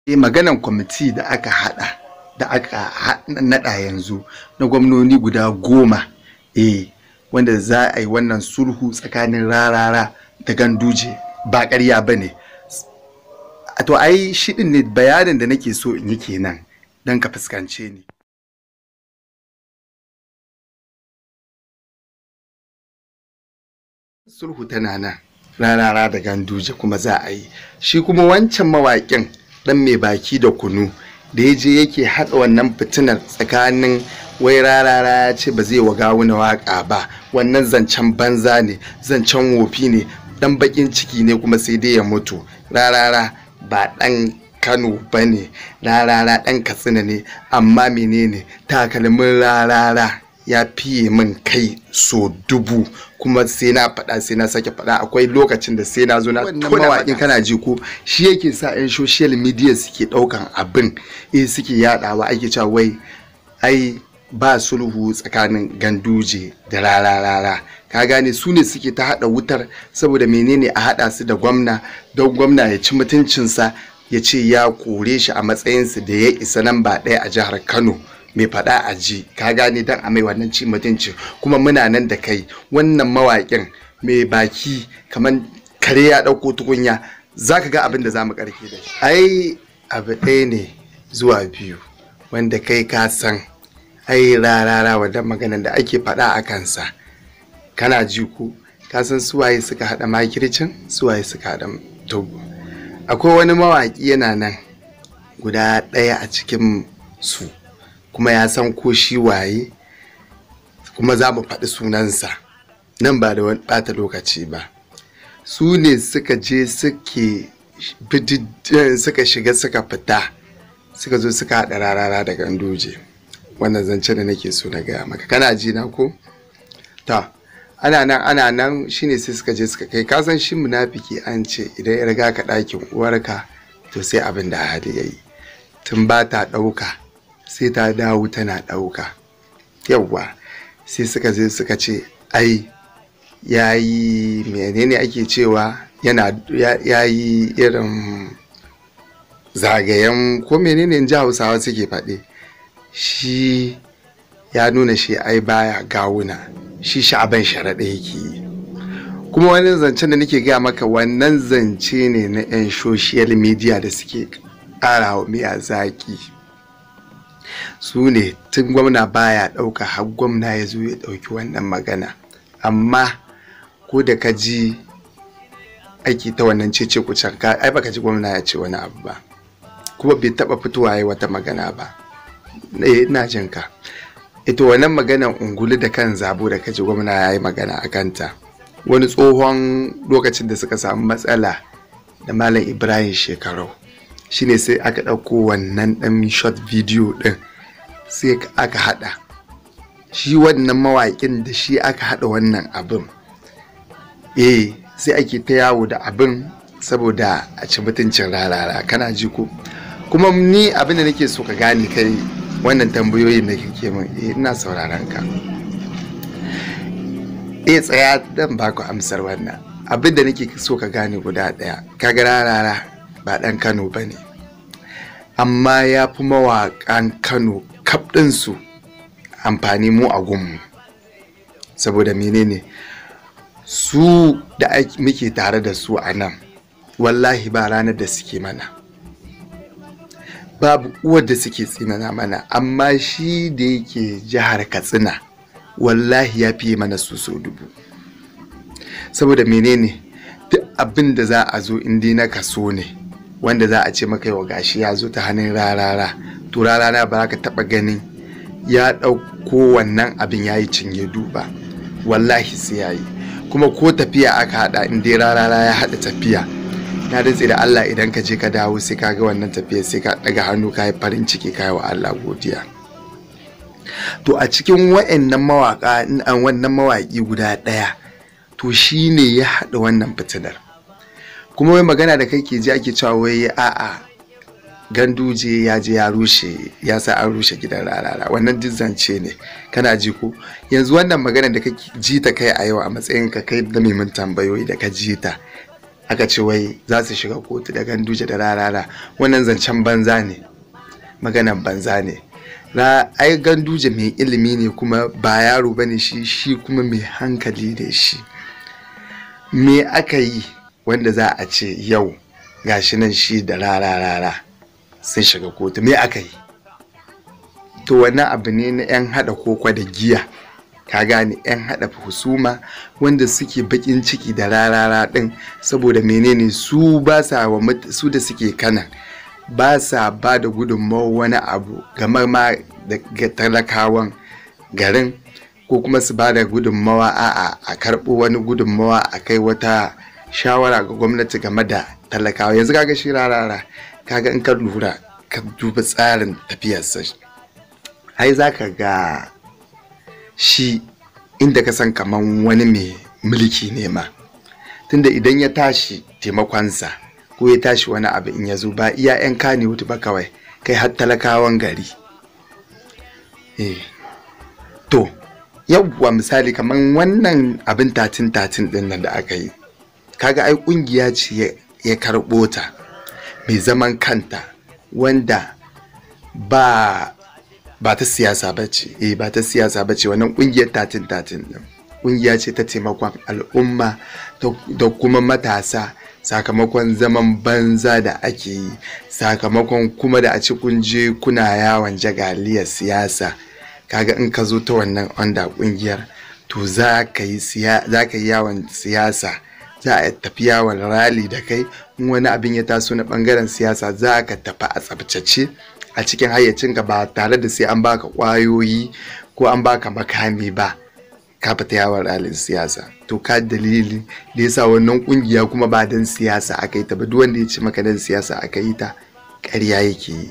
eh maganan kwamiti da aka hada da aka nada yanzu na gwamnoni guda goma eh wanda za a yi wannan sulhu tsakanin rarara da ganduje ba ƙarya ba ne to ai shi din ne bayanin da nake so in yi kenan don ka fuskance ni sulhu tana nan rarara da ganduje kuma za a yi shi kuma wancan mawaƙin ɗan mai baki da kunu da ya je yake haɗa wannan fitinar tsakanin wai rarara ya ce ba zai wa gawuna waƙa ba wannan zancen banza ne zancen wofi ne ɗan baƙin ciki ne kuma sai dai ya mutu rarara ba ɗan kano ba ne rarara ɗan katsina ne amma menene takalmin rarara ya fiye min kai so dubu kuma sai na faɗa sai na sake faɗa akwai lokacin da sai na zo na tona mawaƙin kana ji ko shi yake sa 'yan social media suke ɗaukan abin eh suke yaɗawa ake cewa wai ai ba sulhu tsakanin ganduje da rararara ka gane su ne suke ta haɗa wutar saboda menene a haɗa su da gwamna don gwamna ya ci mutuncinsa ya ce ya kore shi a matsayinsa da ya isa nan ba ɗaya a jihar kano mai faɗa a ji ka gane dan a mai wannan ci mutunci kuma muna nan da kai wannan mawaƙin mai baki kamar kare ya ɗauko tukunya za ka ga abin da za mu ƙarfe da shi ai abu ɗaya ne zuwa biyu wanda kai ka san ai rarara wadda maganan da ake faɗa a kansa kana ji ko ka san suwaye suka haɗa makircin suwaye suka haɗa togo akwai wani mawaƙi yana nan guda ɗaya a cikin su kuma ya san ko shi waye kuma za mu faɗi sunansa nan ba da wani ɓata lokaci ba su ne suka je suke suka shiga suka fita suka zo suka haɗa rarara da gandoje wannan zance da nake so na gaya maka kana ji na ko ta ana nan ana nan shine sai suka je suka kai kasan shi munafiki an ce idan ya riga ka ɗakin uwarka to sai abin da hali ya yi tun ba ta ɗauka sai ta dawo tana ɗauka yawwa sai suka je suka ce ai ya yi menene ake cewa yana ya yi irin zagayen ko menene ji hausawa suke faɗi shi ya nuna shi ai baya gawuna shi sha'aban sharaɗa yake yi kuma wani zancen da nake gaya maka wannan zance ne na 'yan social media da suke ƙara wa miya zaƙi su ne tun gwamna baya ɗauka har gwamna ya zo ya ɗauki wannan magana amma ko da ka ji aiki ta wannan cece kucan ka ai baka ji gwamna ya ce wani abu ba kuma bai taɓa fitowa ya wata magana ba ina jin ka ita wannan maganan ungulu da kan zabo da kaji gwamna ya yi magana a kanta wani tsohon lokacin da suka samu matsala da malam ibrahim shekarau shine sai aka ɗauko wannan ɗan short video ɗin sai aka haɗa shi wannan mawaƙin da shi aka haɗa wannan abin eh sai ake ta yawo da abin saboda a ci mutuncin rarara kana ji ko kuma ni abin da nake so ka gane kai wannan tambayoyin da kake min eh ina sauraron ka eh tsaya dan baku amsar wannan abin da nake so ka gane guda ɗaya kaga rarara ba ɗan kano ba ne amma ya fi mawaƙan kano kaf ɗinsu amfani mu a gunmu saboda menene su da muke tare da su a nan wallahi ba ranar da suke mana babu uwar da suke tsinana mana amma shi da yake jihar katsina wallahi ya fiye mana su so dubu saboda menene duk abin da za a zo indi na kaso ne wanda za a ce maka yau gashi ya zo ta hannun rarara to rarara ba ka taba ganin ya ɗauko wannan abin ya yi cinye duba wallahi sai ya yi kuma ko tafiya aka haɗa in dai rarara ya haɗa tafiya na rantse da Allah idan ka je ka dawo sai ka ga wannan tafiya sai ka ɗaga hannu ka yi farin ciki ka yi wa Allah godiya to a cikin wa'annan mawaƙa wannan mawaƙi guda ɗaya to shi ne ya haɗa wannan fitinar kuma wai magana da kai ke ji ake cewa wai a'a ganduje ya je ya rushe ya sa an rushe gidan rarara wannan duk zance ne kana ji ko yanzu wannan magana da kake ji ta kai a yau a matsayin ka kai da mai tambayoyi da ka ji ta aka ce wai za su shiga kotu da ganduje da rarara wannan zancen banza ne maganan banza ne na ai ganduje mai ilimi ne kuma ba yaro bane shi shi kuma mai hankali ne shi me aka yi wanda za a ce yau gashi nan shi da rarara sun shiga kotu me aka yi to wannan abu ne na 'yan hada koko da giya ka gane 'yan hada husuma wanda suke bakin ciki da rarara din saboda menene su ba sa wa su da suke kanan ba sa ba da gudunmawa wani abu gamar ma da talakawan garin ko kuma su ba da gudunmawa a'a a karɓo wani gudunmawa a kai wata shawara ga gwamnati game da talakawa yanzu kaga shi rarara kaga in ka lura ka duba tsarin tafiyarsa ai za ka ga shi inda ka san kaman wani mai mulki ne ma tunda idan ya tashi taimakonsa ko ya tashi wani abu in ya zo ba iya 'yan kane wuta ba kawai kai har talakawan gari eh to yawwa misali kaman wannan abin tatin tatin din nan da aka yi kaga ai kungiya ce ya karɓo ta mai zaman kanta wanda ba ba ta siyasa ba ce eh ba ta siyasa ba ce wannan kungiyar tatin tatin din kungiya ce ta taimakon al'umma da kuma matasa sakamakon zaman banza da ake yi sakamakon kuma da a ci kunje kuna yawon jagaliyar siyasa kaga in ka zo ta wannan onda kungiyar to za ka yi yawon siyasa za a tafi yawon rali da kai in wani abin ya taso na bangaren siyasa za ka tafi a tsabtace a cikin hayyacinka ba tare da sai an baka kwayoyi ko an baka makami ba ka fita yawon ralin siyasa to ka dalili da yasa wannan kungiya kuma ba dan siyasa aka yi ta ba duk wanda ya ce maka dan siyasa aka yi ta ƙarya yake yi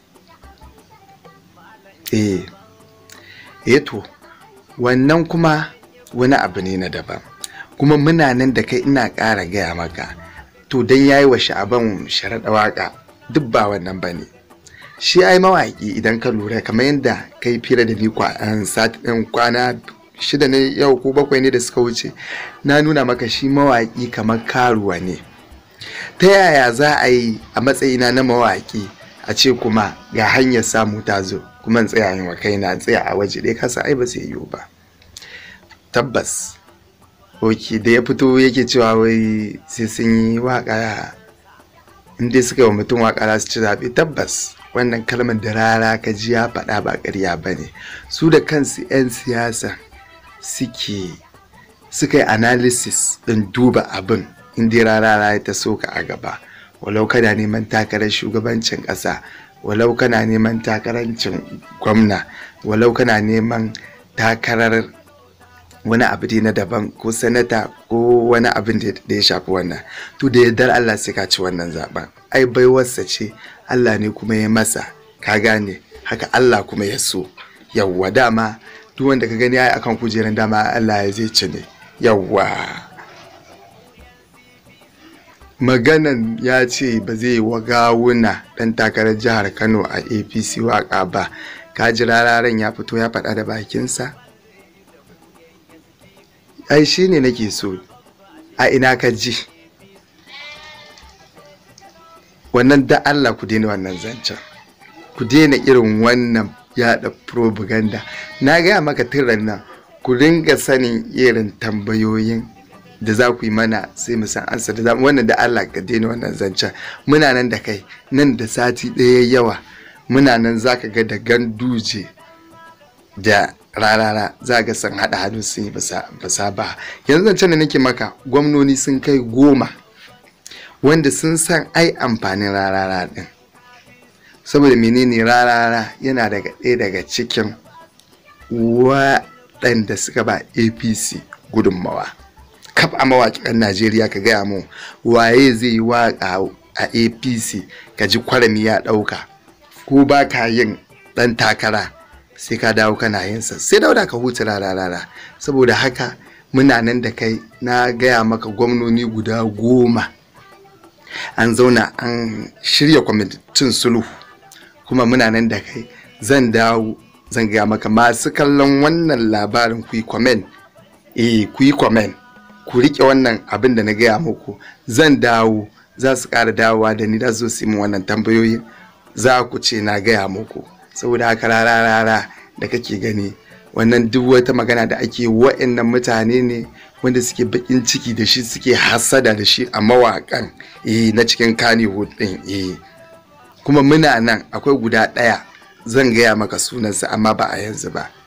eh eh to wannan kuma wani abu ne na daban kuma muna nan da kai ina ƙara gaya maka to dan yayi wa sha'aban sharaɗa waka duk ba wannan ba ne shi ai mawaƙi idan ka lura kamar yadda kai fira da ni kwana shida ne yau ko bakwai ne da suka wuce na nuna maka shi mawaƙi kamar karuwa ne ta yaya za a yi a matsayina na mawaƙi a ce kuma ga hanyar samu ta zo kuma in tsaya yin wa kaina tsaya a waje ɗaya kasa ai ba zai yiwu ba tabbas ok da ya fito yake cewa wai sai sun yi waƙa in dai suka yi wa mutum waƙa za su ci zaɓe tabbas wannan kalmar da rara ka ji ya faɗa ba ƙarya ba ne su da kansu 'yan siyasa suke suka yi analysis ɗin duba abin inda rara ya ta soka a gaba walau kana neman takarar shugabancin ƙasa walau kana neman takarancin gwamna walau kana neman takarar wani abu na daban ko sanata ko wani abin da ya shafi wannan to da yardar Allah sai ka ci wannan zaben ai baiwarsa ce Allah ne kuma ya masa ka gane haka Allah kuma ya so yawwa dama duk wanda ka gani ai akan kujerar dama Allah ya zai ci ne yawwa maganan ya ce ba zai wa gawuna dan takarar jihar Kano a APC waka ba ka ji rararen ya fito ya faɗa da bakinsa ai shi ne nake so a ina ka ji wannan da Allah ku daina wannan zancen ku daina irin wannan yada propaganda na gaya maka tiran nan ku ringa sanin irin tambayoyin da za ku yi mana sai mu san ansa da za wannan da Allah ka daina wannan zancen muna nan da kai nan da sati ɗaya yawa muna nan za ka ga da ganduje da rarara za ga san haɗa hannu sun yi basa ba yanzu zancen da nake maka gwamnoni sun kai goma wanda sun san ai amfanin rarara ɗin saboda menene rarara yana daga ɗaya daga cikin waɗanda suka ba apc gudunmawa kaf a mawaƙin najeriya ka gaya mu waye zai yi waƙa a apc ka ji kwarami ya ɗauka ko ba ka yin ɗan takara sai ka dawo kana yin sa sai dauda ka huta rarara saboda haka muna nan da kai na gaya maka gwamnoni guda goma an zauna an shirya kwamitin sulhu kuma muna nan da kai zan dawo zan gaya maka masu kallon wannan labarin ku yi comment eh ku yi comment ku riƙe wannan abin da na gaya muku zan dawo za su ƙara dawowa da ni da su yi min wannan tambayoyin za ku ce na gaya muku saboda haka rara rara da kake gani wannan duk wata magana da ake wa'annan mutane ne wanda suke bakin ciki da shi suke hasada da shi a mawakan eh na cikin Kannywood din eh kuma muna nan akwai guda ɗaya zan gaya maka sunansa amma ba a yanzu ba